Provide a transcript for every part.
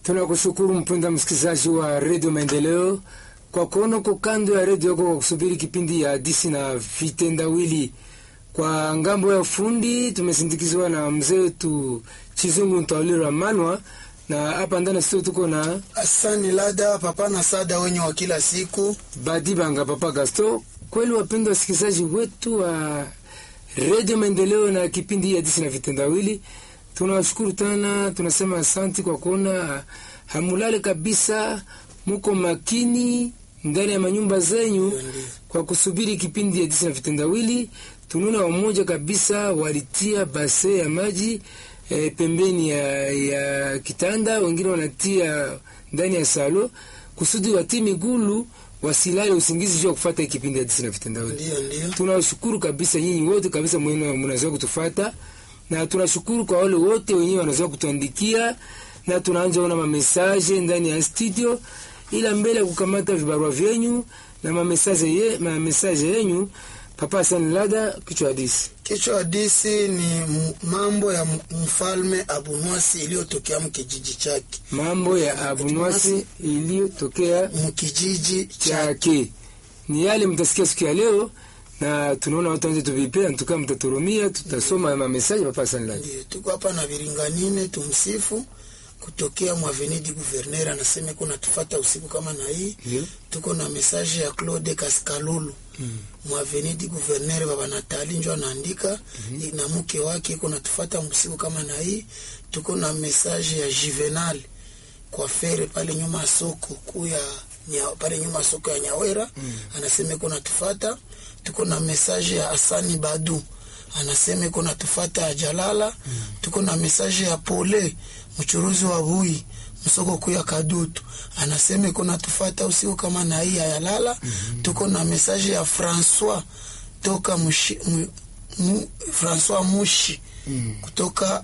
Tunakushukuru mpenda msikilizaji wa redio Maendeleo kwa kuona uko kando ya redio yako kwa kusubiri kipindi ya hadisi na vitendawili. Kwa ngambo ya fundi tumesindikizwa na mzee wetu Chizungu Ntaulira Manwa, na hapa ndani studio tuko na Asani Lada papa na sada wenye wa kila siku. Badibanga Papa Gasto. Kweli wapendwa wasikilizaji wetu wa redio Maendeleo na kipindi ya hadisi na vitendawili, tunawashukuru tena, tunasema asanti kwa kuona hamulale kabisa, muko makini ndani ya manyumba zenyu kwa kusubiri kipindi ya hadisi na vitendawili. Tunaona wamoja kabisa walitia base ya maji e, pembeni ya, ya kitanda, wengine wanatia ndani ya salo kusudi watii migulu wasilale usingizi juu ya kufuata kipindi ya hadisi na vitendawili. Ndio, ndio. Tunawashukuru kabisa nyinyi wote kabisa mwenu mnazoea kutufata, na tunashukuru kwa wale wote wenyewe wanazoea kutuandikia, na tunaanza ona mamesaje ndani ya studio, ila mbele ya kukamata vibarua vyenyu na mamesaje ye, mamesaje yenyu. Papa Hassan Lada, kichwa hadisi. Kichwa hadisi ni m- mambo ya m- mfalme Abunwasi iliyotokea mkijiji chake Mambo ya abunwasi iliyotokea mkijiji chake. chake ni yale mtasikia siku ya leo, na tunaona watu wanje tuvipea ntukaa, mtaturumia, tutasoma mamesaje. Papa Hassan Lada. Ndio, tuko hapa na Biringanine tumsifu kutokea Mwavenidi Guverner anasema kuna tufata usiku kama na hii. Ndio. Tuko na message ya Claude Kaskalulu mm. Mwavenidi Guverner baba Natali njo anaandika mm na mke wake kuna tufata usiku kama na hii. Tuko na message ya Juvenal kwa fere pale nyuma ya soko kuu ya nya, pale nyuma ya soko ya Nyawera mm. anasema kuna tufata. Tuko na message ya Asani Badu anasema kuna tufata ya Jalala mm. tuko na message ya Pole mchuruzi wa bui msoko kuu ya Kadutu anasema kuna tufata usiku kama na hii ya Lala mm -hmm. tuko na message ya François toka mushi, mu, mu, François Mushi mm. kutoka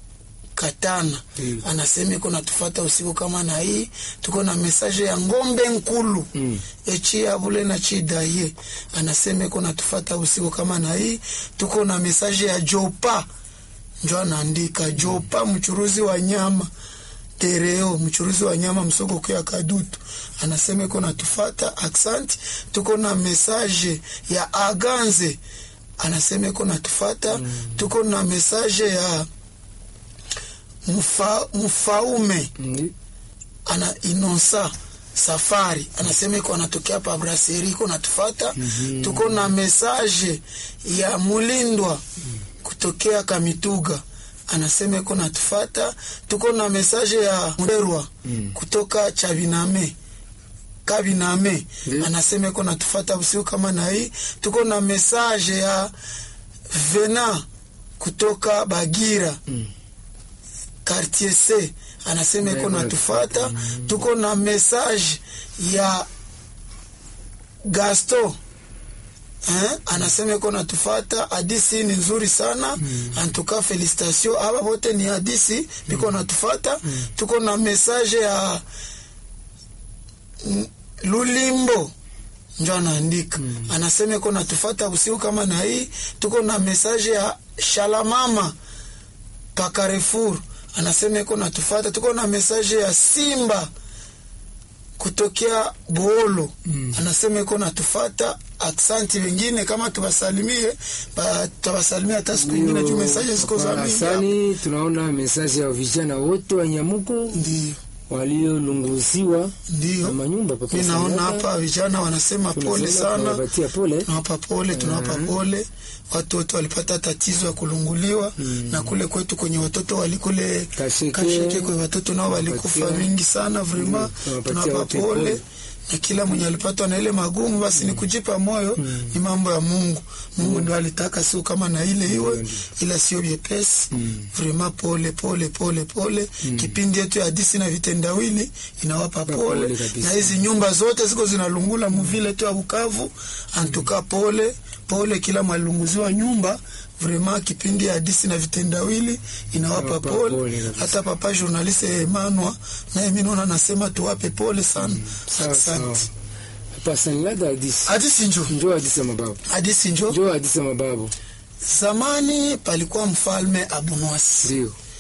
Katana Mm. anasema iko natufata usiku kama na hii. Tuko na mesaje ya ngombe nkulu Mm. echi abule na chidaye anasema iko natufata usiku kama na hii. Tuko na mesaje ya Jopa njo anaandika Jopa, mchuruzi wa nyama Tereo, mchuruzi wa nyama msoko kwa Kadutu anasema iko natufata aksanti. Tuko na mesaje ya Aganze anasema iko natufata. Tuko na mesaje ya Mfa, mfaume Ndio. ana inonsa safari anasema iko anatokea pa braseri iko natufata tuko na mesaje ya mulindwa kutokea kamituga anasema iko natufata tuko na mesaje ya mderwa kutoka chabiname kabiname Ndiyo. anasema iko natufata usiku kama na hii tuko na mesaje ya vena kutoka bagira quartier C anasema iko Ndiyo, natufata. Tuko na message ya Gasto eh, anasema iko natufata. Hadisi ni nzuri sana antuka, felicitation aba wote ni hadisi biko natufata. Tuko na message ya mm, Lulimbo njo anaandika anasema iko natufata usiku kama na hii. Tuko na message ya Shalamama pa Carrefour anasema iko natufata. Tuko na mesaje ya Simba kutokea Boolo anasema iko natufata. Aksanti wengine kama tuwasalimie, ba- tutawasalimia hata siku ingine juu mesaje ziko za mingi hapa. Asani, tunaona mesaji ya vijana wote wa Nyamuko Ndio, waliolunguziwa na ndio manyumba. Papa mi naona Hassan Lada, hapa vijana wanasema pole tunasema sana, tunawapatia pole. tunawapa pole, tunawapa pole. Watu wote walipata tatizo ya kulunguliwa na kule kwetu kwenye watoto walikule Kasheke. kasheke kwe watoto nao walikufa Tunawapatia. mingi sana vrema, tunawapatia tunawapa wote pole pole. na kila mwenye alipatwa na ile magumu basi ni kujipa moyo, ni mambo ya Mungu. Mungu ndio alitaka sio kama na ile iwe, ila sio vyepesi vrema. Pole pole pole pole. Kipindi yetu ya hadisi na vitendawili inawapa pole pole, kabisa. na hizi nyumba zote ziko zinalungula muvile tu ya Bukavu, antuka pole pole, kila mwalunguziwa nyumba vrema. Kipindi ya hadisi na vitendawili inawapa Inawapa pole, pole kabisa. hata papa journaliste Emmanuel naye mimi naona nasema tuwape pole sana. Sawa, sawa. Asante. Papa Hassan Lada, hadisi Hadisi njo njoo, hadisi ya mababu, hadisi njo. njoo, hadisi ya mababu. Zamani palikuwa mfalme Abunwasi. Ndio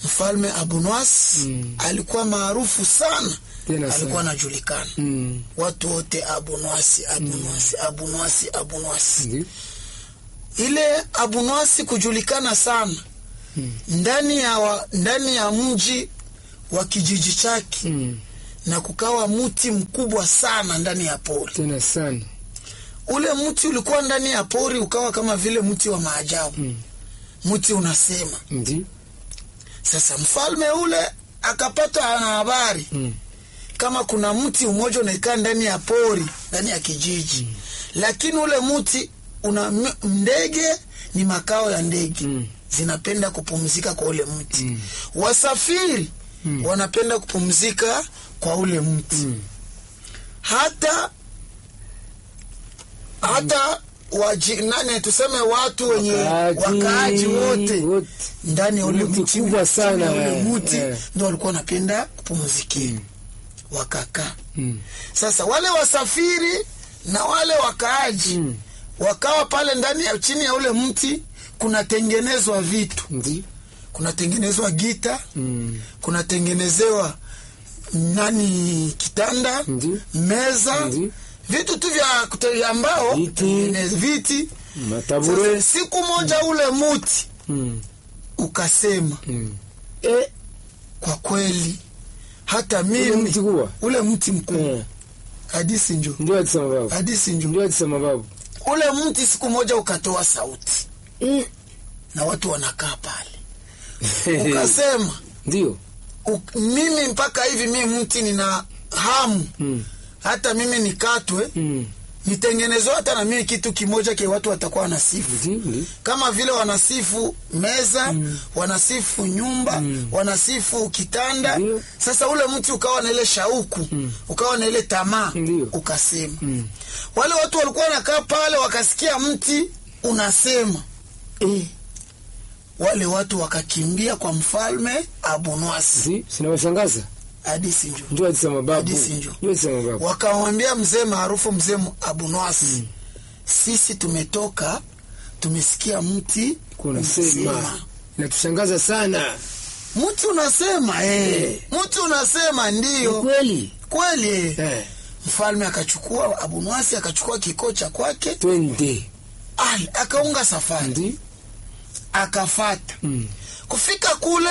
mfalme Abunwas Mm. alikuwa maarufu sana, Tena sana. alikuwa anajulikana Mm. watu wote Abunwasi, Abunwasi, Abunwasi, Abunwasi. Ndio. Ile Abunwasi kujulikana sana Mm. ndani ya wa, ndani ya mji wa kijiji chake Mm. na kukawa mti mkubwa sana ndani ya pori. Tena sana. Ule mti ulikuwa ndani ya pori ukawa kama vile mti wa maajabu. Mm. Mti unasema. Ndio. Sasa mfalme ule akapata na habari Mm. kama kuna mti umoja unaikaa ndani ya pori ndani ya kijiji mm. lakini ule mti una m- ndege ni makao ya ndege Mm. zinapenda kupumzika kwa ule mti Mm. wasafiri Mm. wanapenda kupumzika kwa ule mti Mm. hata hata waji, nani tuseme watu wenye wakaaji wote wote. ndani ya ule Mti mti kubwa chini ya sana, ule eh, mti eh. ndio walikuwa wanapenda kupumzikia wakakaa Mm. sasa wale wasafiri na wale wakaaji Mm. wakawa pale ndani ya chini ya ule mti kunatengenezwa vitu Ndio. kunatengenezwa gita Mm. kunatengenezewa nani kitanda Ndio. meza Ndio. vitu tu vya kute- vya mbao Viti. tengeneza- viti Matabure. Sasa, siku moja ule muti Mm. ukasema Mm. e, kwa kweli hata Ule mimi mti kubwa. ule mti mkubwa Eh. hadisi njo Ndio atisema babu. hadisi njo Ndio atisema babu. ule mti siku moja ukatoa sauti Mm. na watu wanakaa pale ukasema Ndio. uk, mimi mpaka hivi mimi mti nina hamu Mm. hata mimi nikatwe Mm. nitengenezwe hata na mimi kitu kimoja ke watu watakuwa wanasifu Ndio. Ndio. kama vile wanasifu meza mm. wanasifu nyumba mm. wanasifu kitanda Ndio. sasa ule mti ukawa na ile shauku mm. ukawa na ile tamaa Ndio. ukasema Mm. wale watu walikuwa wanakaa pale wakasikia mti unasema Eh. wale watu wakakimbia kwa mfalme Abunwasi Ndio. Sinawashangaza. hadisi njo Ndio atisema babu. Hadithi ndio. Ndio atisema babu. wakamwambia mzee maarufu mzee Abunwasi mm. sisi tumetoka tumesikia mti Kuna sema. Inatushangaza sana. mti unasema eh. mti unasema Ni ndiyo kweli. kweli eh. Eh. mfalme akachukua Abunwasi akachukua kikoo cha kwake Twende. ali akaunga safari Ndio. akafata Mm. kufika kule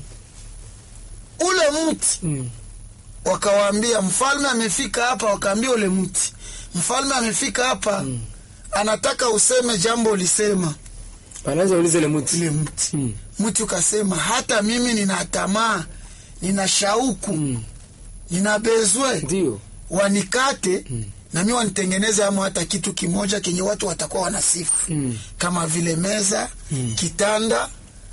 ule mti Mm. wakawaambia mfalme amefika hapa wakaambia ule mti mfalme amefika hapa mm. anataka useme jambo ulisema Anaanza uliza ile mti. ile mti Mm. mti ukasema hata mimi nina tamaa nina shauku Mm. nina bezwe Ndio. wanikate mm. na mi wanitengeneze amo hata kitu kimoja kenye watu watakuwa wanasifu Mm. kama vile meza mm. kitanda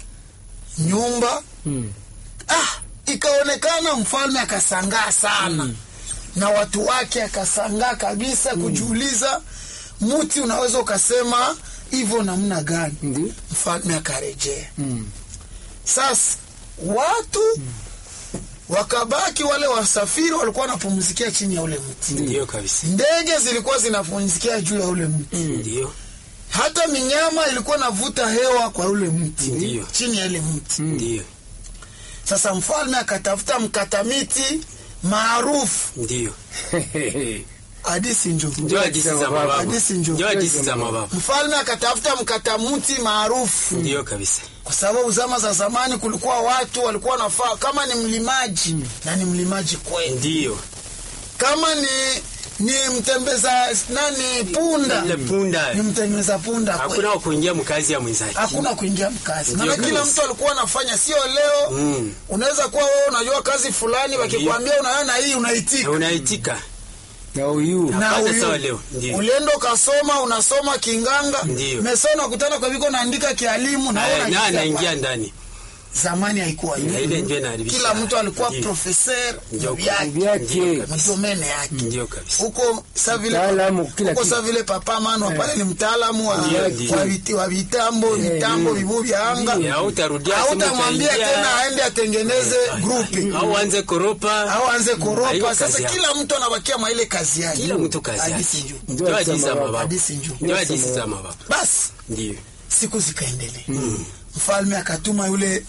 nyumba Mm. ah, ikaonekana mfalme akasangaa sana mm. na watu wake akasangaa kabisa mm. kujiuliza mti unaweza ukasema hivyo namna gani Ndio. mfalme akarejea Mm. sasa watu mm. wakabaki wale wasafiri walikuwa wanapumzikia chini ya ule mti Ndio kabisa. ndege zilikuwa zinapumzikia juu ya ule mti Ndio. hata minyama ilikuwa navuta hewa kwa ule mti Ndio. chini ya ile mti Ndio. sasa mfalme akatafuta mkata miti maarufu Ndio. hadisi njo Ndio hadithi za mababu. Hadithi njo. Ndio hadithi za mababu. mfalme akatafuta mkata mti maarufu Ndio kabisa. kwa sababu zama za zamani kulikuwa watu walikuwa nafaa kama ni mlimaji na ni mlimaji kweli Ndio. kama ni ni mtembeza nani punda Ile punda. ni mtembeza punda kweli Hakuna wa kuingia mkazi ya mwenzake. hakuna kuingia mkazi Ndio maana kila kabisa. mtu alikuwa anafanya sio leo Mm. unaweza kuwa wewe unajua kazi fulani wakikwambia unaona hii unaitika Na unaitika. Na huyu. na Hapana huyu sawa leo. Ndio. ulienda ukasoma unasoma kinganga Ndio. mesona kutana kwa viko naandika kialimu na Eh, wewe Na unajitia anaingia kwa- ndani. zamani haikuwa Na hivyo ile ndio inaharibisha. kila mtu alikuwa Ndio. profeser Ndio. vyake Vyake. mdomene yake Ndio kabisa. huko sa vile Mtaalamu, kila huko kitu. sa vile papa mano pale ni mtaalamu wa, Ndio, ndio. wa, viti- wa vitambo mitambo vibu vya anga Ya hautarudia simu hautamwambia utaingia. tena aende atengeneze grupi Au anze koropa. au anze Hayo koropa kazi sasa yake. kila mtu anabakia mwa ile kazi yake Kila mtu kazi yake. Hadithi njoo. Ndio Ndio hadithi za mababu. mababu. Hadithi njoo. Ndio hadithi za mababu. basi Ndio. siku zikaendelea mfalme akatuma yule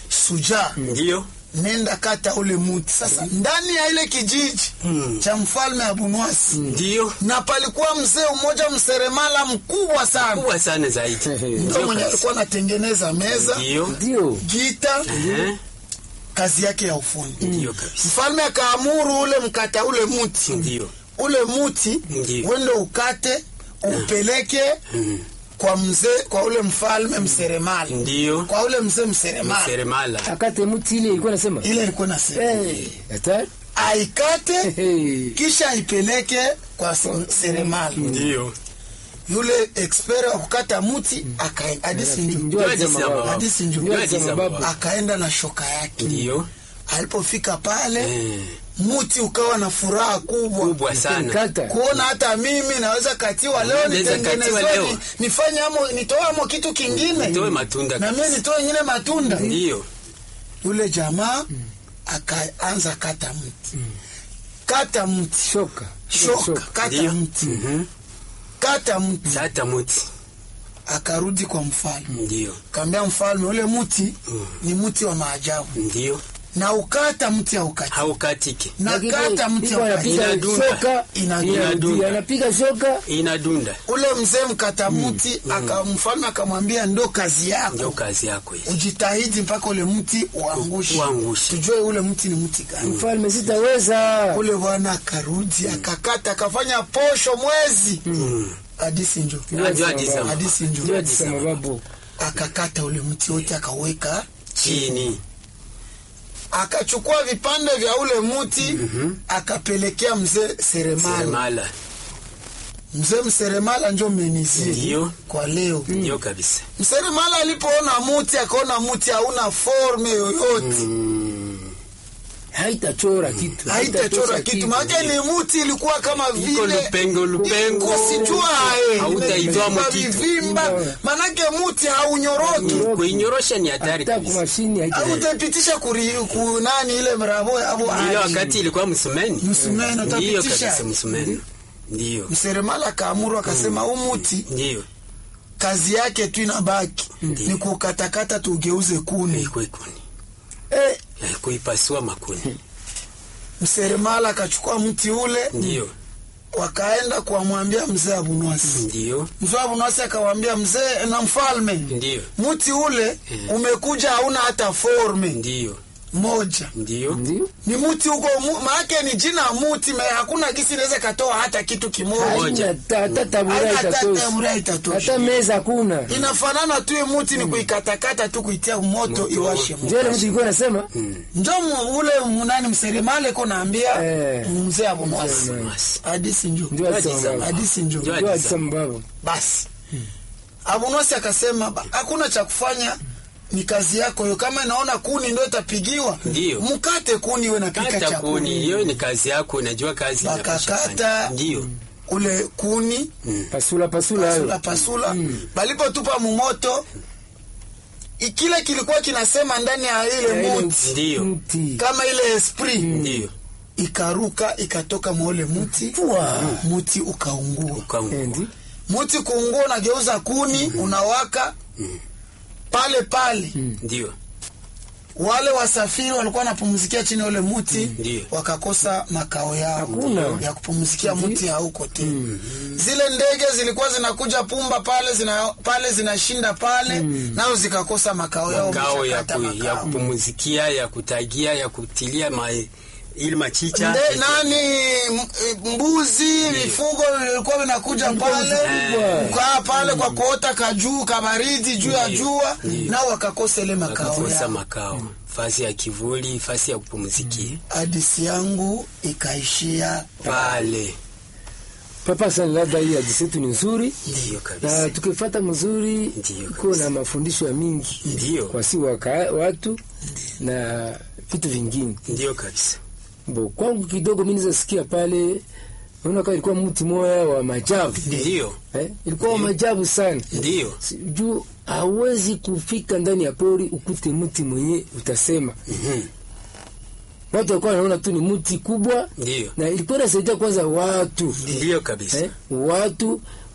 sujaa Ndio. nenda kata ule muti sasa ndani ya ile kijiji cha mfalme abunwasi Ndio. na palikuwa mzee mmoja mseremala mkubwa sana Kubwa sana zaidi. ndo Ndio mwenye kabisa. alikuwa anatengeneza meza Ndio. ndio gita Eh, kazi yake ya ufundi Ndio kabisa. mfalme akaamuru ule mkata ule muti Ndio. ule muti Ndio. wende ukate upeleke kwa mzee kwa ule mfalme mseremala Ndio. kwa ule mzee mseremala Seremala. akate mti ile ilikuwa nasema ile ilikuwa nasema Eh, hatari aikate Hey. kisha aipeleke kwa se- seremala Ndio. yule expert wa kukata muti akaenda hadithi Ndio njo Ndio alisema alisema baba. baba. hadithi njo Ndio Ndio alisema alisema baba. akaenda na shoka yake Ndio. alipofika pale Eh, muti ukawa na furaha kubwa kubwa sana. Kata. kuona hata mimi naweza katiwa leo Naweza katiwa nitengenezwe leo. ni- nifanye amo nitoe amo kitu kingine Nitoe matunda na mimi nitoe ingine matunda Ndio. yule jamaa akaanza kata mti kata mti shoka shoka kata Ndio. mti Mhm. kata mti Sata muti. akarudi kwa mfalme Ndio. kaambia mfalme ule mti ni mti wa maajabu Ndio. na ukata mti haukati Haukatiki. na Lakini kata mti iko haukati anapiga Inadunda. shoka Inadunda. inarudia, anapiga shoka Inadunda. ule mzee mkata mti aka mfalme akamwambia ndo kazi yako Ndio kazi yako hii. ujitahidi mpaka ule mti uangushe Uangushe. tujue ule mti ni mti gani mfalme sitaweza ule bwana akarudi akakata akafanya posho mwezi hadisi njo Ndio alisema. hadisi njo ndio alisema babu akakata ule mti wote akaweka Chini. akachukua vipande vya ule mti akapelekea mzee seremala Seremala. mzee mseremala njo menizie Ndio. kwa leo Ndio kabisa. mseremala alipoona muti akaona muti hauna forme yoyote haitachora kitu haitachora haitatosha kitu maana ni muti ilikuwa kama Iko vile lupengo lupengo. kusijua Hautaitoa mkitu. vivimba manake muti haunyoroki Kuinyorosha ni hatari hata kwa kabisa. mashini haita hautaipitisha kuri kunani ile mrabo abo Ile wakati ilikuwa msumeni. Msumeno Ndio utapitisha. kabisa msumeni. Ndio. mseremala akaamuru akasema huu muti Ndio. kazi yake tu inabaki ni kukatakata tugeuze kuni Iko ikuni. eh, Eh, Kuipasua makuni. mseremala akachukua mti ule Ndio. wakaenda kuwamwambia mzee abunwasi Ndio. mzee abunwasi akawambia mzee na mfalme Ndio. mti ule umekuja hauna hata forme Ndio. moja Ndio. ndio ni muti huko mu, maake ni jina muti me hakuna gisi inaweza katoa hata kitu kimoja Moja. haina ta- hata tabura Haina hata itatosha tabura itatosha. hata meza hakuna inafanana tu hii muti ni kuikatakata tu kuitia moto Moto. iwashe moto ndio ile mtu ilikuwa nasema njo mu- ule munani mseremale ko naambia Eh. mzee abunwasi Basi. hadisi njo ndio alisema Ndio baba hadisi njo Ndio. ndio alisema baba basi abunwasi akasema "Ba- hakuna cha kufanya ni kazi yako hiyo kama inaona kuni ndio itapigiwa Ndio. mkate kuni we napika Kata cha kuni. kuni Hiyo ni kazi yako. Unajua kazi inapaswa Wakakata. fanya. Ndio. ule kuni pasula pasula pasula hayo pasula balipotupa mumoto i- kile kilikuwa kinasema ndani ya ile Ya ile muti Ndio. mti kama ile esprit Ndio. ikaruka ikatoka mwaule muti muti ukaungua Ukaungua. endi muti kuungua unageuza kuni unawaka pale pale Ndio. wale wasafiri walikuwa wanapumzikia chini ya ule muti Ndio. wakakosa makao yao Hakuna. ya kupumzikia muti hauko tena zile ndege zilikuwa zinakuja pumba pale zina, pale zinashinda pale nao zikakosa makao yao Makao ya, wameshakata ku, ya makao. kupumuzikia, ya kutagia, ya kutilia ma, ili machicha. Nde, nani m- mbuzi vifugo vilikuwa vinakuja pale Eh. kukaa pale kwa kuota kajuu kabaridi juu ya Ndio. jua nao wakakosa ile makao Wakakosa yao makao. Fasi ya kivuli, fasi ya kupumuzikia. hadisi yangu ikaishia Pale. papa sana labda hii hadithi yetu ni nzuri Ndio na kabisa. tukifata mzuri Ndiyo iko kabisa. na mafundisho ya mingi Ndio. kwa si waka, watu na vitu vingine Ndio kabisa. bo kwangu kidogo mi nizasikia pale naona kama ilikuwa mti moya wa majabu Ndio. eh? ilikuwa wa majabu sana Ndio. Si- juu hawezi kufika ndani ya pori ukute mti mwenye utasema Mhm. watu walikuwa wanaona tu ni mti kubwa Ndio. na ilikuwa inasaidia kwanza watu Ndio kabisa. eh? watu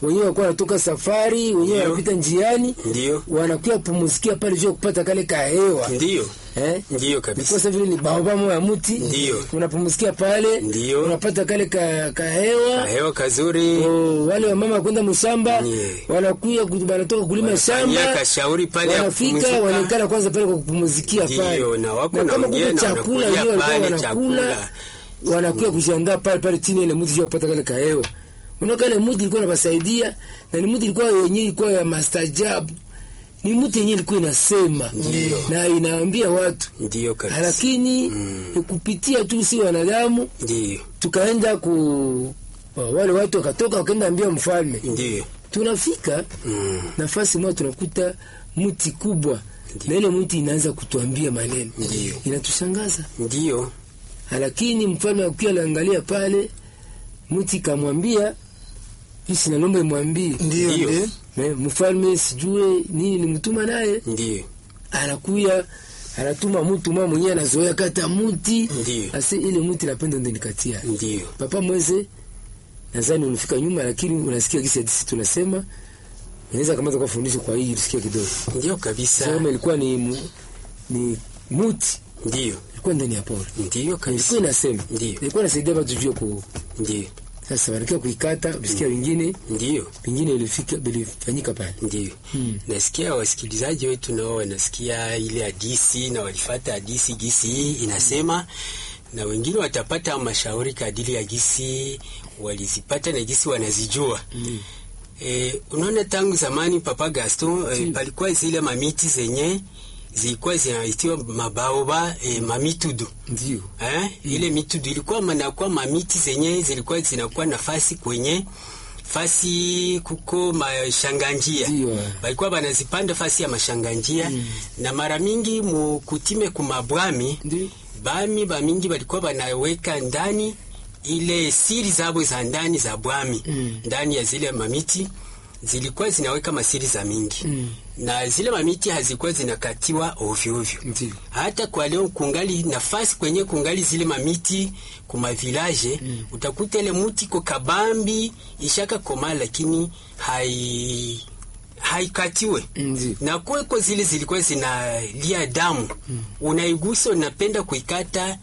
wenyewe wakuwa wanatoka safari wenyewe Ndio. wanapita njiani Ndio. wanakuya pumuzikia pale juu ya kupata kale kahewa Ndiyo. eh? Ndiyo kabisa. Nikosa vile ni baobab moja ya mti Ndio. unapumuzikia pale Ndio. unapata kale ka, kahewa Hewa kazuri. Oh, wale wamama kwenda mshamba Ndiyo. wanakuya ku- wanatoka kulima Fanyia shamba kashauri pale ya wanafika kupumzika. wanaikala kwanza pale kwa kupumuzikia Ndiyo, pale na wako kama naongea kuna na chakula wanakulia wenyewe walikuwa pale wanakula chakula. wanakuya kujiandaa pale pale chini ya ile mti juu ya kupata kale kahewa unaona kale mti ilikuwa inawasaidia na ni mti ilikuwa yenyewe ilikuwa ya mastajabu ni mti yenyewe ilikuwa inasema Ndiyo. na inaambia watu Ndiyo kabisa. lakini Mm. kupitia tu si wanadamu Ndiyo. tukaenda ku wale watu wakatoka wakaenda ambia mfalme Ndiyo. tunafika Mm. nafasi moja tunakuta mti kubwa na ile mti inaanza kutuambia maneno Ndiyo. inatushangaza Ndiyo. lakini mfalme akiwa anaangalia pale mti kamwambia isi nalomba imwambie ndio Ndio. ndio Me, mfalme sijue nini nimtuma naye Ndiyo. anakuya anatuma mtu mwa mwenyewe anazoea kata mti Ndiyo. ase ile mti napenda ndo nikatia Ndiyo. papa mweze nadhani ulifika nyuma lakini unasikia kisa sisi tunasema unaweza kamata kwa fundisho kwa hii tusikia kidogo Ndiyo Sasa kabisa. kama ilikuwa ni mu, ni muti Ndiyo. ilikuwa ndani ya pori Ndiyo kabisa. ilikuwa inasema Ndiyo. ilikuwa inasaidia watu juu ya ku Ndiyo. sasa wanakia kuikata visikia vingine Ndiyo. vingine ilifika vilifanyika pale Ndiyo. Hmm. Nasikia wasikilizaji wetu nao wanasikia ile hadisi na walifata hadisi gisi hii inasema, na wengine watapata mashauri kadiri ya gisi walizipata na gisi wanazijua. Mm. E, unaona tangu zamani Papa Gaston e, Mm. palikuwa zile mamiti zenye zilikuwa zinaitiwa mabaoba e, mamitudu ndio eh? Ile mitudu ilikuwa manakuwa mamiti zenye zilikuwa zinakuwa nafasi kwenye fasi kuko mashanganjia Ndio. balikuwa banazipanda fasi ya mashanganjia mm. na mara mingi mukutime kumabwami ndio bami bamingi balikuwa banaweka ndani ile siri zabo za ndani za bwami Mm. ndani ya zile mamiti zilikuwa zinaweka masiri za mingi Mm. na zile mamiti hazikuwa zinakatiwa ovyo ovyo ndio hata kwa leo kungali nafasi kwenye kungali zile mamiti kuma village Mm. utakuta ile muti ko kabambi ishaka koma lakini hai haikatiwe ndio na kweko zile zilikuwa zinalia damu mm. unaigusa unapenda kuikata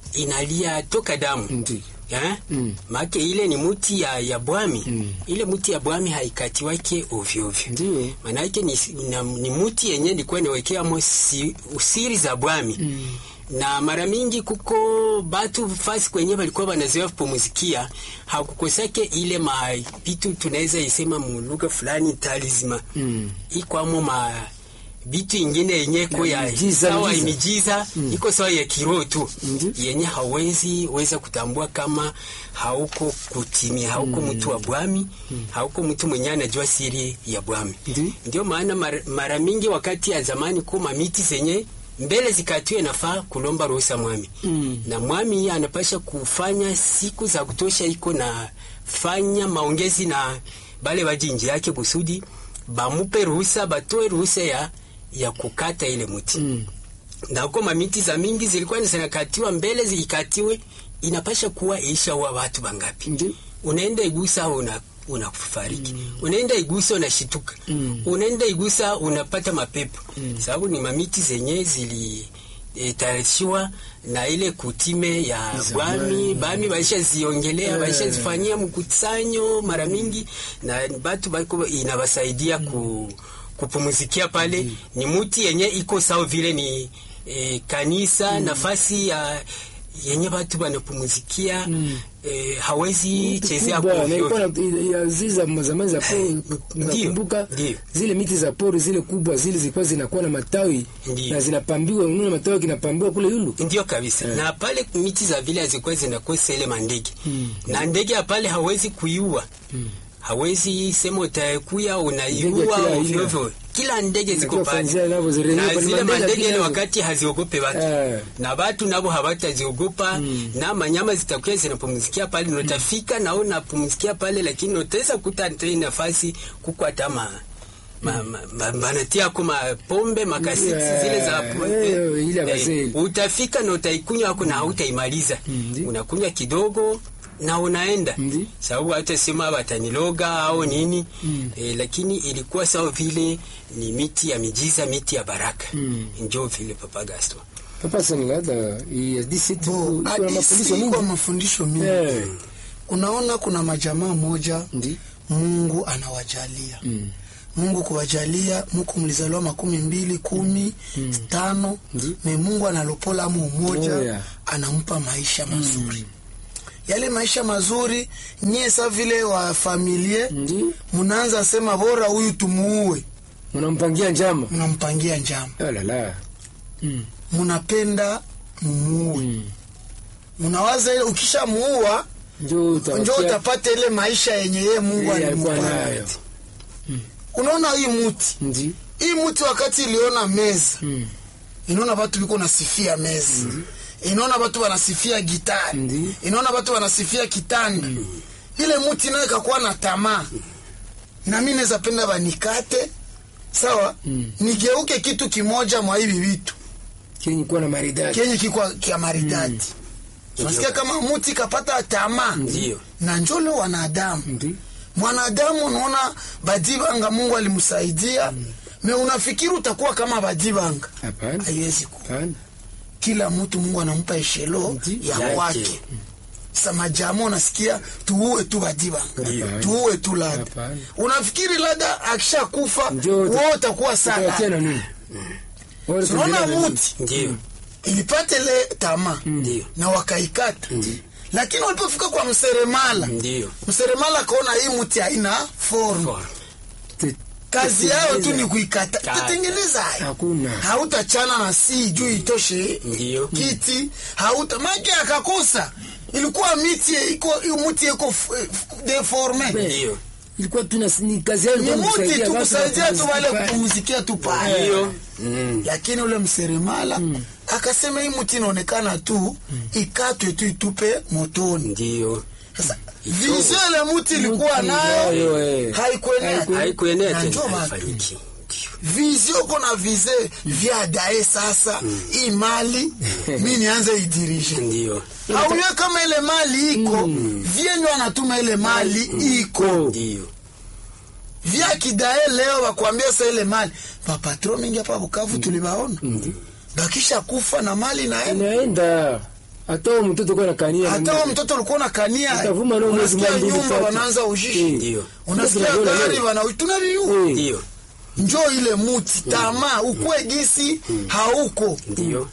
inalia toka damu ndio eh? Mm. make ile ni muti ya, ya bwami Mm. ile muti ya bwami haikatiwake ovyo ovyo ndio manake ni, na, ni muti yenye ilikuwa inawekeamo si, usiri za bwami Mm. na mara mingi kuko batu fasi kwenye balikuwa banazoea kupumuzikia hakukosake ile mabitu tunaweza isema mulugha fulani talisma Mm. ikwamo ma bitu ingine yenye ko ya Miujiza, sawa miujiza. imijiza iko sawa ya kiroho tu Ndiyo. yenye hawezi weza kutambua kama hauko kutimia hauko mtu wa bwami hauko mtu mwenye anajua siri ya bwami Ndiyo. ndio maana mara, mara mingi wakati ya zamani kuma miti zenye mbele zikatiwe nafaa kulomba ruhusa mwami Mm. na mwami anapasha kufanya siku za kutosha iko na fanya maongezi na bale bajinji yake kusudi bamupe ruhusa batoe ruhusa ya, ya kukata ile muti Mm. na huko mamiti za mingi zilikuwa zinakatiwa mbele zikatiwe inapasha kuwa isha wa watu bangapi ndio unaenda igusa una unafariki mm. unaenda igusa unashituka Mm. unaenda igusa unapata mapepo Mm. sababu ni mamiti zenye zili e, tayarishiwa na ile kutime ya Zamani. bwami bami baisha ziongelea Eh. baisha zifanyia mkusanyo mara mingi na batu bako inabasaidia ku, kupumuzikia pale ni muti yenye iko sawa vile ni e, kanisa nafasi ya yenye batu banapumuzikia Mm. e, hawezi chezea kubwa na ovyo ilikuwa ovyo. na- ya zile za zamani za pori Ndio, nakumbuka ndio. zile miti za pori zile kubwa zile zilikuwa zinakuwa na matawi Ndio. na zinapambiwa unaona matawi kinapambiwa kule yulu ndio kabisa na pale miti za vile hazikuwa zinakosa ile mandege Mm. na ndege ya pale hawezi kuiua hawezi sema utakuya Ndege unaiua kila aina. ovyo ovyo kila ndege ziko Inakuwa pale kwanzia navo zirejea na kwa zile mandege mandege ile kila- wakati haziogope watu Eh. na watu nabo hawataziogopa na manyama zitakuwa zinapumzikia pale mm. notafika na unapumzikia pale lakini notaweza kuta tena nafasi kuko hata ma ma, ma, ma, banatia ko mapombe makasiti Yeah, zile za eh, ile ya wazee. utafika na utaikunywa ako na hautaimaliza Ndi. unakunywa kidogo na unaenda Ndi. sababu hata sema wataniloga au nini eh, lakini ilikuwa sawa vile ni miti ya mijiza miti ya baraka Mm. njo vile papa Gaston Papa Sanlada, hii hadithi tu Bo, kuna hadithi mafundisho iko mingi. mafundisho mingi Eh, unaona kuna majamaa moja ndi. mungu anawajalia Mm. mungu kuwajalia muku mlizaliwa makumi mbili kumi tano Ndi. me mungu analopola mu umoja Oh, yeah. anampa maisha mazuri yale maisha mazuri nyie sa vile wa familie Ndi. munaanza sema bora huyu tumuue Mnampangia njama. mnampangia njama Oh la la. Mm. munapenda mumuue Mm. munawaza ile ukishamuua Njoo njo utapatia utapata ile maisha yenye yeye mungu yeye alikuwa alimpa nayo. unaona hii muti Ndi. hii muti wakati iliona meza Mm. inaona batu biko nasifia meza inaona batu wanasifia gitari Ndi. inaona batu wanasifia kitanda ile muti nayo ikakuwa na tamaa na mi naweza penda banikate sawa Mm. nigeuke kitu kimoja mwa hivi vitu Kenye kuwa na maridadi. kenye kikwa kia maridadi unasikia kama muti kapata tamaa ndio na njole wanadamu Ndi. mwanadamu unaona badibanga mungu alimsaidia me unafikiri utakuwa kama badibanga Hapana. haiwezi kuwa Hapana. kila mtu mungu anampa eshelo Ndi. ya Yake. kwake sa majama unasikia tuue tu badibanga Hapana. tuue tu lada Hapana. unafikiri lada akishakufa Njoo wo utakuwa Utawatia sana na nini? Wale tunaona kuendelea na nini? muti ndio ilipata ile tamaa ndio na wakaikata lakini walipofika kwa mseremala ndio mseremala akaona hii muti haina form For- Te- kazi yao tu ni Kata. kuikata tatengeneza hayo Hakuna. hautachana na si juu itoshe Ndiyo. kiti hauta make akakosa ilikuwa miti iko muti iko f- f- deforme ndio Ilikuwa tu na- ni kazi yao ni ilikuwa muti kusaidia tu watu kusaidia tu wale kupumzika. kupumzikia tu pale ndio Mm. lakini ule mseremala akasema hii muti inaonekana tu ikatwe tu itupe motoni ndio sasa vizio ile muti ilikuwa Muti nayo nayo, eh. haikuenea Haiku- haikuenea Na tena njoo watu. haifanyiki vizio kona vize vya dae sasa hii mali mi nianze idirishe ndio auye kama ile mali iko vyenye wanatuma ile mali iko ndio vya kidae leo wakuambia sa ile mali mapatro mingi hapa Bukavu tulibaona bakisha kufa na mali naenda Inaenda. Hata huyo mtoto kwa nakania. hata huo mtoto ulikuwa na kania Utavuma na mwezi unasikia mmoja, mbili, nyumba tatu. wanaanza ujishi Eh. ndio unasikia Tunaviona gari leo. wana tunaviu Eh. ndio njo ile muti tamaa ukwe gisi hauko ndio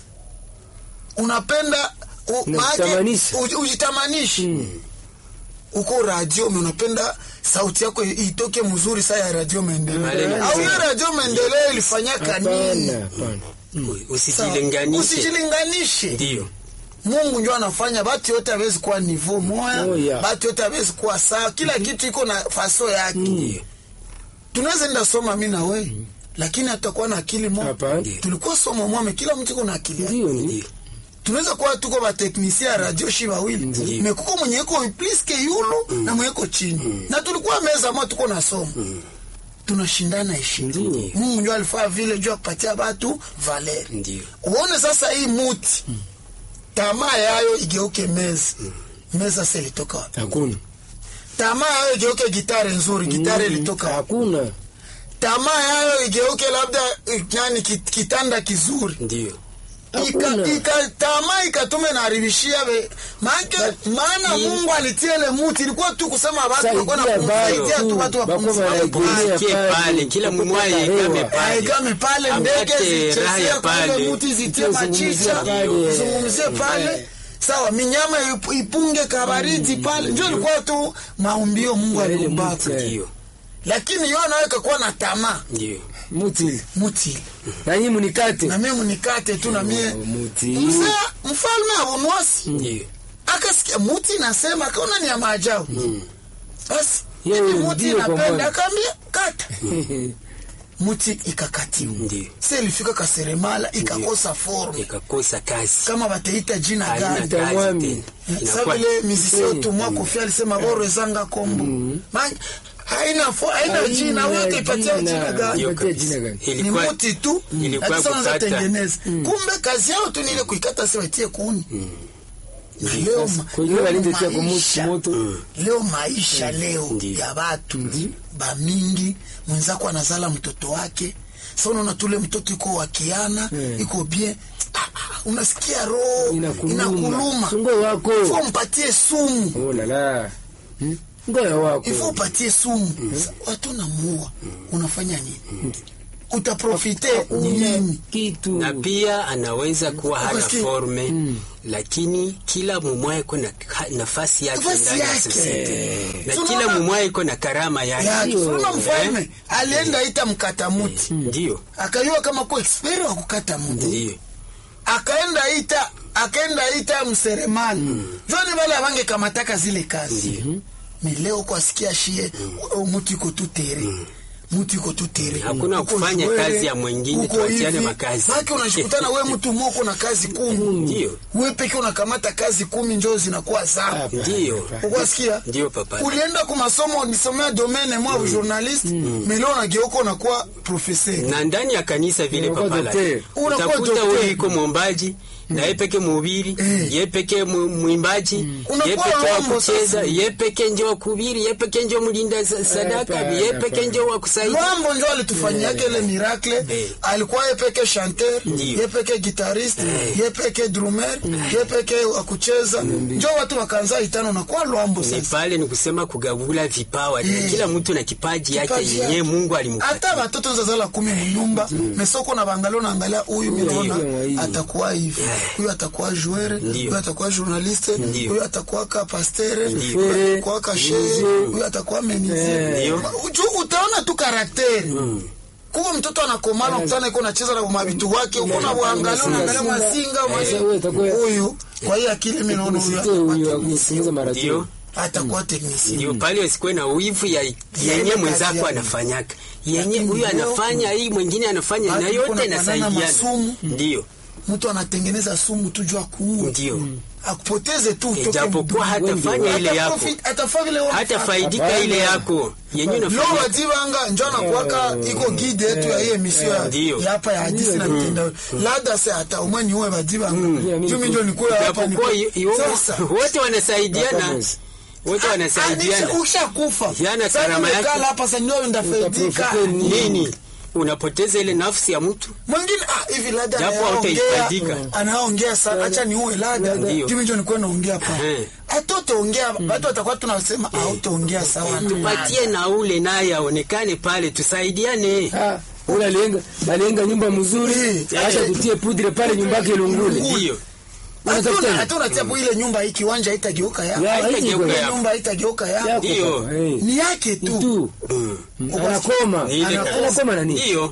unapenda u- maake Unajitamanisha. uji- ujitamanishe uko radio me unapenda sauti yako i- itoke mzuri saa ya radio maendeleo Malenge. au hiyo radio maendeleo ilifanyaka nini Hapana, hapana. Sawa. usijilinganishe usijilinganishe ndio mungu njo anafanya batu yote awezi kuwa nivo moya Oh, yeah. batu yote awezi kuwa sawa kila kitu iko na faso yake ndio tunaweza enda soma mi na we lakini hatakuwa na akili moja Hapana. tulikuwa soma mwame kila mtu iko na akili yake Ndio ni. ndio tunaweza kuwa tuko bateknisia ya radio shi wawili Ndiyo. mekuko mwenye iko pliske yulu na mwenye iko chini na tulikuwa meza moja tuko na somo tunashindana heshima Ndiyo. mungu njo alifaa vile juu akupatia batu valeri ndio uone sasa hii muti tamaa yayo igeuke meza meza se ilitoka wapi Hakuna. tamaa yayo igeuke gitari nzuri gitari ilitoka wapi Hakuna. tamaa yayo igeuke labda eh, nani kit- kitanda kizuri ndio Ika- Hakuna. ika- tamaa ikatume naharibishia be maake maana mungu alitia ile muti ilikuwa tu kusema watu Saidia walikuwa na bado kumsaidia tu tu, watu bako wapumzike wanaegemea Wapumzikie pale, pale, kila wapate mmoja hewa. aegame pale. aegame pale ndege Apate zichezea raha kwa ile pale. muti zitie Zungumzie machicha pale. zungumzie pale sawa minyama ip- ipunge kabaridi pale njo ilikuwa tu maumbio mungu Ile aliumbaka muti, eh. ndio lakini yo nawe kakuwa na tamaa ndio Muti. muti ile. Na nyinyi mnikate. na mie mnikate tu na mie Muti. mzee mfalme abunwasi ndio akasikia muti nasema akaona ni ya maajabu basi Yeye hivi muti ndio kwa inapenda Bwana. akaambia kata muti ikakatiwa ndio se ilifika kaseremala ikakosa form ikakosa kazi kama bateita jina haina gani Ita kazi mwami. tena sa inakuwa vile mizisio Mm. tumwa kofi alisema boro ezanga kombo Ma- haina fo- haina jina wewe utaipatia jina gani Hiyo Ipatie kabisa. jina gani? ni Ilikuwa muti tu ilikuwa Hata sasa kukata. wanatengeneza. kumbe kazi yao tu ni ile kuikata si waitie kuni na leo ma- Kwa hiyo leo walindetia kwa maisha- moto moto. leo maisha leo Ndiyo. ya watu bamingi mwenzako anazala mtoto wake sa unaona tule mtoto iko wakiana Mm. iko bien Ah, ah, unasikia roho Inakuluma. inakuluma Ngoja wako. ifo mpatie sumu Oh la la. Hmm? Ngoja wako. ifo upatie sumu Sa- watu namuua unafanya nini utaprofite nini Kitu. na pia anaweza kuwa hana Ukasikia? forme lakini kila mumwae iko na ka- nafasi yake Nafasi ndani ya yake. society na So kila unaona- mumwae iko na karama yake yake Ndio. unaona mfalme alienda ita mkata muti ndio akajua kama ko expert wa kukata muti ndio akaenda ita akaenda ita mseremani joni wale avange kamataka zile kazi me leo kwa sikia shie o mutu iko tu tere mutu iko tu tere Hakuna Uko kufanya shwere, kazi ya mwingine, uko tuachiane hivi. makazi. Maana unashikutana we mtu moko na kazi kumi Ndio. we peke unakamata kazi kumi njoo zinakuwa zako ndio ukwasikia Ndio, papa. ulienda ku masomo nisomea domene mwa journaliste meleo nageuka unakuwa professeur na ndani ya kanisa vile Unakuwa papala daktari. Unakuwa utakuta daktari. huyu iko mwombaji na ye peke mhubiri Eh. ye peke mu- mwimbaji ye Unakuwa peke wa Rombo kucheza sasa. ye peke njo wa kuhubiri ye peke njo mlinda sa- sadaka hapana, ye peke hapana. njo wa kusaidia Lwambo njo alitufanyiake ile miracle Eh. alikuwa ye peke chanteur Ndio. ye peke guitariste ye peke drummer ye peke wa kucheza njo watu wakaanza itano na kwa Lwambo ni sasa pale ni kusema kugabula vipawa Eh. kila mtu na kipaji yake Kipaji yenyewe yake. Mungu hata alimpatia watoto zazala kumi mnyumba mesoko na bangalio naangalia huyu minaona Ndio, ndio. atakuwa hivi huyu atakuwa joueur Ndio. huyu atakuwa journaliste Ndio. huyu atakuwa ka pastere Ndio. huyu atakuwa ka shehe Ndio. huyu atakuwa menizie Ndio. Uju- utaona tu karakteri kuko mtoto anakomala mtana iko nacheza na mavitu wake uko na uangalia unaangalia masinga Sasa wewe utakuwa- huyu kwa hiyo akili mimi naona huyu Usikie huyu atakuwa akusikiliza maradio. ndio atakuwa technicien ndio pale usikuwe na wivu ya yenye kazi mwenzako yake. anafanyaka yenye Lakini huyu leo- anafanya hii mwingine anafanya Watu na yote kuna banana inasaidiana masumu. ndio mtu anatengeneza sumu tu juu akuue ndio akupoteze tu utoke ijapokuwa mdudu. hatafanya ile Hata yako profit- atafaa vile wewe hata unafanya. faidika Hapana. ile yako yenye Lo unafanya wajibanga njo anakuwaka iko guide yetu ya hii emission ya- Ndio. ya hapa ya hadisi na mitandao labda se hata umwe ni uwe wajibanga jumi njo nikuwe hapa ni japokuwa i- i- sasa wote wanasaidiana Hapana. wote wanasaidiana ushakufa Yana Sasa karama yake. nimekala hapa sasa ndio ndafaidika Utaprofite nini unapoteza ile nafsi ya mtu mwingine ah, hivi lada Japo anaongea hautaifaidika. anaongea sana acha ni uwe lada Ndio. jumi njo nikuwe naongea pa Ehe. hatotaongea watu watakuwa tunasema hautaongea sawa na tupatie na ule naye aonekane pale tusaidiane Ah, ule alienga alienga nyumba mzuri Eh. acha tutie pudre pale nyumba yake ilungule. ndio Unatafuta hatuna nini? hatuna chapu ile nyumba hii kiwanja haitageuka Ya, yako haitageuka ile yako. nyumba haitageuka yako Yako Ndio. kaka, eh. ni yake tu tu anakoma Ni ile Ana- kazi. anakoma na nini ndio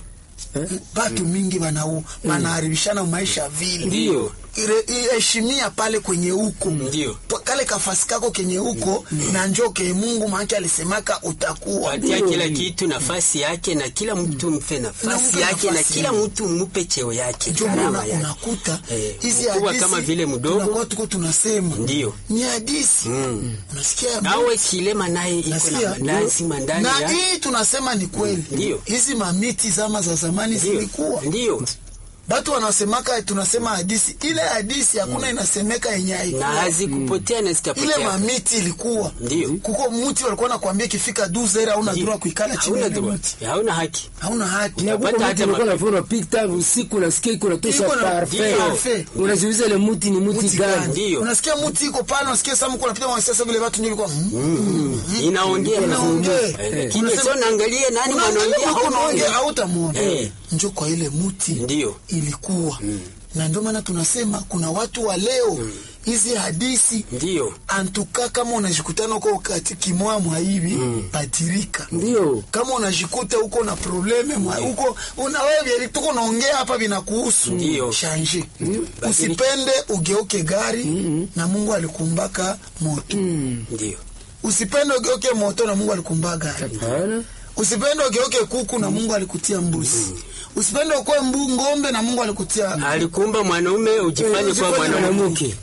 batu mingi banau banaharibishana maisha vile Ndio. Ire- heshimia pale kwenye huko Ndio. Pa- kale kafasi kako kenye huko na njoo ke Mungu maana alisemaka utakuwa patia Ndio. kila kitu nafasi yake na kila mtu mpe nafasi Unampa yake na nafasi kila yake. mtu mpe cheo yake ndio karama maana yake. unakuta Eh, hizi mkubwa hadithi kama vile mdogo. tunakuwa tuko tunasema Ndio. ni hadithi unasikia awe kilema naye iko Nasikia? na lazima ndani na ya hii tunasema ni kweli Ndio. hizi mamiti zama za zamani ndio zilikuwa ndio batu wanasemaka tunasema hadisi ile hadisi hakuna inasemeka yenye na haikuwa hazikupotea na ile zitapotea mamiti ilikuwa Ndio. kuko muti walikuwa nakwambia ikifika duzera hauna Ndio. dura kuikala chini ya hauna ile droit muti hauna haki hauna haki na kuko Unapata mtu hata ulikuwa ma- nafanya picture usiku unasikia iko natosha Iko na- parfait parfait. unajiuliza ile muti ni muti muti gani gani Ndio. unasikia muti iko pale unasikia samu kuna pita wanasiasa vile watu ndio ilikuwa mm. inaongea Inaongea. Eh, lakini Unasema- sio naangalia nani mwanaongea unaongea haumuoni hautamuona Eh. njo kwa ile muti Ndio. ilikuwa na ndio maana tunasema kuna watu wa leo hizi hadisi ndio antuka kama unajikutana huko kati kimoya mwa hivi badirika ndio kama unajikuta huko na probleme mwa huko una wewe tuko naongea hapa vinakuhusu Ndio. shanje usipende ugeuke gari na Mungu alikumbaka moto ndio usipende ugeuke moto na Mungu alikumbaka gari hapana usipende ugeuke kuku na Mungu alikutia mbuzi usipende ukwe mbu ngombe na Mungu alikutia alikumba mwanaume ujifanye kuwa ujifanye mwanamke mwanamke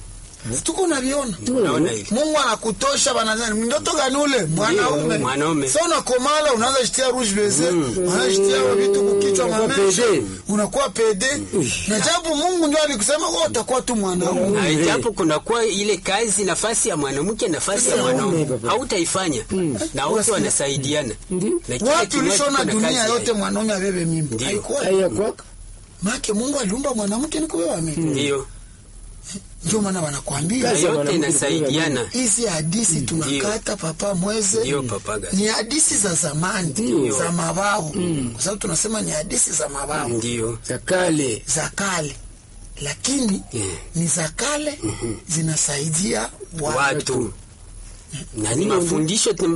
tuko naviona Unaona hivi mungu anakutosha banazani mndoto gani ule mwanaume mwanaume. sa unakomala unaanza shitia rouge beze unaanza shitia vitu kukichwa Unakuwa mamesha pede. unakuwa pede na japo mungu ndio alikusema wewe utakuwa tu mwanaume na ijapo kunakuwa ile kazi nafasi ya mwanamke nafasi ya Sasa mwanaume baba. hautaifanya na wote wanasaidiana Ndio. Na kila watu kimoja ulishona kiko na dunia kazi yote mwanaume abebe mimba Ndio. haikuwa haya kwaka make mungu aliumba mwanamke ni kubeba mimba ndio ndio maana wanakwambia na Kazi ya yote mwanamke inasaidiana hizi hadisi tunakata papa mweze ndio papaga ni hadisi za zamani Ndio. za mababu kwa sababu tunasema ni hadisi za mababu ndio za kale za kale lakini Yeah. ni za kale zinasaidia watu watu na ni mafundisho